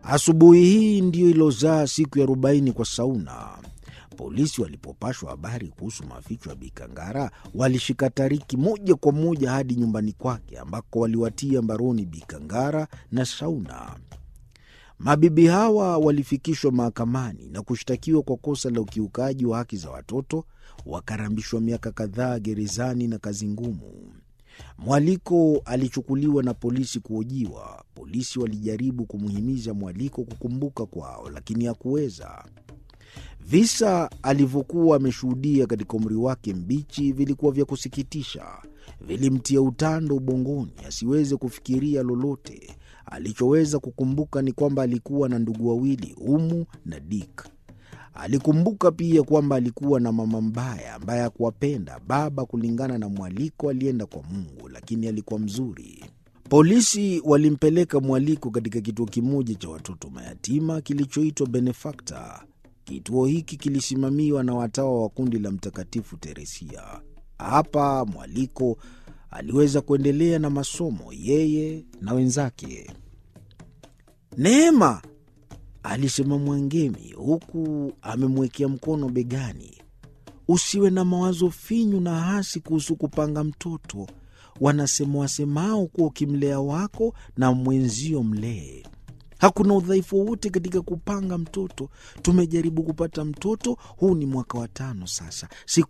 Asubuhi hii ndiyo ilozaa siku ya arobaini kwa Sauna. Polisi walipopashwa habari kuhusu maficho ya Bikangara walishika Tariki moja kwa moja hadi nyumbani kwake ambako waliwatia mbaroni Bikangara na Sauna. Mabibi hawa walifikishwa mahakamani na kushtakiwa kwa kosa la ukiukaji wa haki za watoto, wakarambishwa miaka kadhaa gerezani na kazi ngumu. Mwaliko alichukuliwa na polisi kuhojiwa. Polisi walijaribu kumhimiza Mwaliko kukumbuka kwao, lakini hakuweza. Visa alivyokuwa ameshuhudia katika umri wake mbichi vilikuwa vya kusikitisha, vilimtia utando ubongoni asiweze kufikiria lolote. Alichoweza kukumbuka ni kwamba alikuwa na ndugu wawili, Umu na Dik. Alikumbuka pia kwamba alikuwa na mama mbaya ambaye hakuwapenda. Baba, kulingana na Mwaliko, alienda kwa Mungu, lakini alikuwa mzuri. Polisi walimpeleka Mwaliko katika kituo kimoja cha watoto mayatima kilichoitwa Benefakta. Kituo hiki kilisimamiwa na watawa wa kundi la Mtakatifu Teresia. Hapa Mwaliko aliweza kuendelea na masomo, yeye na wenzake. Neema, alisema Mwangemi huku amemwekea mkono begani, usiwe na mawazo finyu na hasi kuhusu kupanga mtoto. Wanasema wasemao kuwa ukimlea wako na mwenzio mlee. Hakuna udhaifu wowote katika kupanga mtoto. Tumejaribu kupata mtoto, huu ni mwaka wa tano sasa. Siku